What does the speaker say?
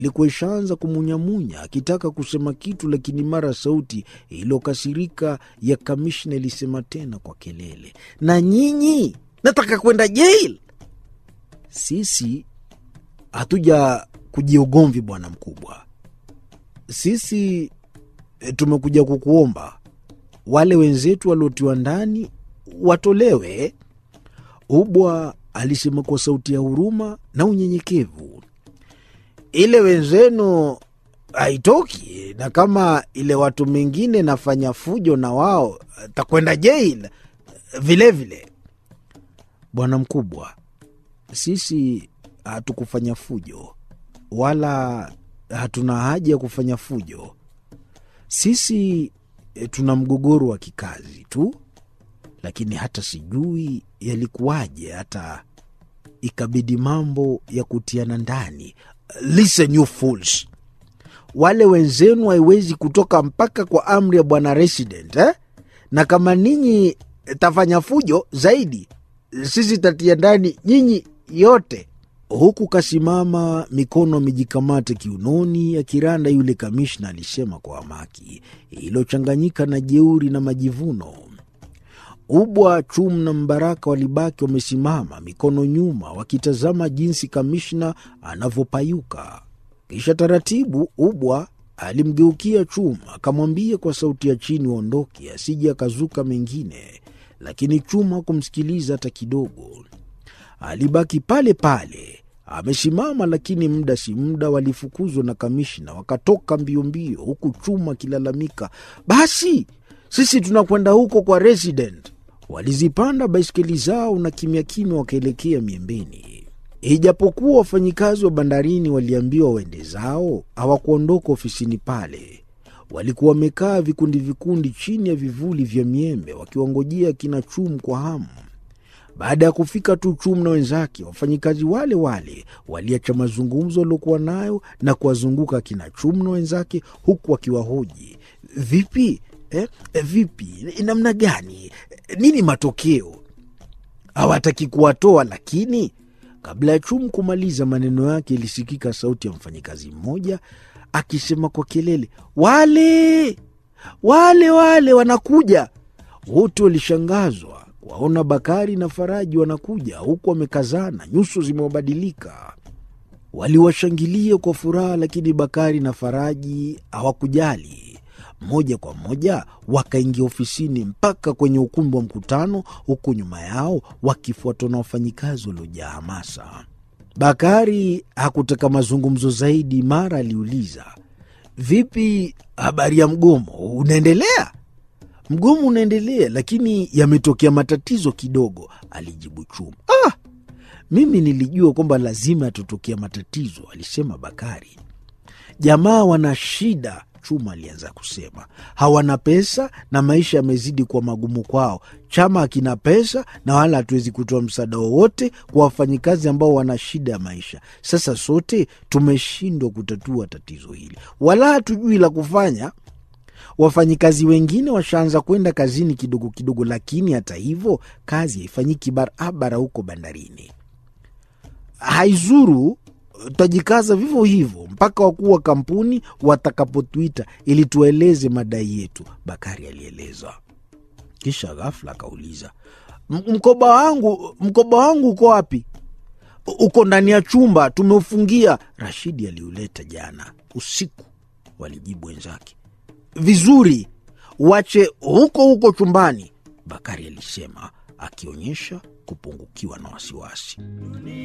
ilikuwa ishaanza kumunyamunya akitaka kusema kitu, lakini mara sauti iliyokasirika ya kamishna ilisema tena kwa kelele, na nyinyi nataka kwenda jail. Sisi hatuja kujia ugomvi, bwana mkubwa, sisi e, tumekuja kukuomba wale wenzetu waliotiwa ndani watolewe. Ubwa alisema kwa sauti ya huruma na unyenyekevu. Ile wenzenu haitoki, na kama ile watu mengine nafanya fujo na wao takwenda jail vilevile. Bwana mkubwa, sisi hatukufanya fujo wala hatuna haja ya kufanya fujo. Sisi e, tuna mgogoro wa kikazi tu, lakini hata sijui yalikuwaje hata ikabidi mambo ya kutiana ndani. Listen you fools, wale wenzenu haiwezi kutoka mpaka kwa amri ya bwana resident eh? na kama ninyi tafanya fujo zaidi, sisi tatia ndani nyinyi yote. Huku kasimama mikono amejikamata kiunoni, akiranda yule kamishna alisema kwa hamaki iliyochanganyika na jeuri na majivuno. Ubwa, Chum na Mbaraka walibaki wamesimama mikono nyuma, wakitazama jinsi kamishna anavyopayuka. Kisha taratibu, Ubwa alimgeukia Chum akamwambia kwa sauti ya chini waondoke, asije akazuka mengine, lakini Chum hakumsikiliza hata kidogo. Alibaki pale pale amesimama, lakini muda si muda walifukuzwa na kamishna, wakatoka mbio mbio, huku Chuma akilalamika, basi sisi tunakwenda huko kwa resident. Walizipanda baiskeli zao na kimya kimya wakaelekea miembeni. Ijapokuwa wafanyikazi wa bandarini waliambiwa waende zao, hawakuondoka ofisini pale. Walikuwa wamekaa vikundi vikundi chini ya vivuli vya miembe wakiwangojea kina Chum kwa hamu. Baada ya kufika tu Chum na wenzake, wafanyikazi wale wale waliacha mazungumzo waliokuwa nayo na kuwazunguka kina Chum na wenzake, huku wakiwahoji vipi, eh, vipi, namna gani, nini matokeo. Hawataki kuwatoa, lakini kabla ya Chum kumaliza maneno yake, ilisikika sauti ya mfanyikazi mmoja akisema kwa kelele, wale wale wale wanakuja. Wote walishangazwa waona Bakari na Faraji wanakuja, huku wamekazana, nyuso zimewabadilika. Waliwashangilia kwa furaha, lakini Bakari na Faraji hawakujali. Moja kwa moja wakaingia ofisini mpaka kwenye ukumbi wa mkutano, huku nyuma yao wakifuatwa na wafanyikazi waliojaa hamasa. Bakari hakutaka mazungumzo zaidi, mara aliuliza, vipi, habari ya mgomo unaendelea? Mgomo unaendelea, lakini yametokea matatizo kidogo, alijibu Chuma. Ah, mimi nilijua kwamba lazima yatatokea matatizo, alisema Bakari. Jamaa wana shida, Chuma alianza kusema. Hawana pesa na maisha yamezidi kuwa magumu kwao. Chama hakina pesa na wala hatuwezi kutoa msaada wowote kwa wafanyikazi ambao wana shida ya maisha. Sasa sote tumeshindwa kutatua tatizo hili, wala hatujui la kufanya. Wafanyikazi wengine washaanza kwenda kazini kidogo kidogo, lakini hata hivyo kazi haifanyiki barabara huko bandarini. Haizuru, tutajikaza vivyo hivyo mpaka wakuu wa kampuni watakapotuita ili tueleze madai yetu, Bakari alieleza. Kisha ghafla akauliza, mkoba wangu, mkoba wangu uko wapi? Uko ndani ya chumba, tumeufungia. Rashidi aliuleta jana usiku, walijibu wenzake. Vizuri, wache huko huko chumbani, Bakari alisema akionyesha kupungukiwa na wasiwasi.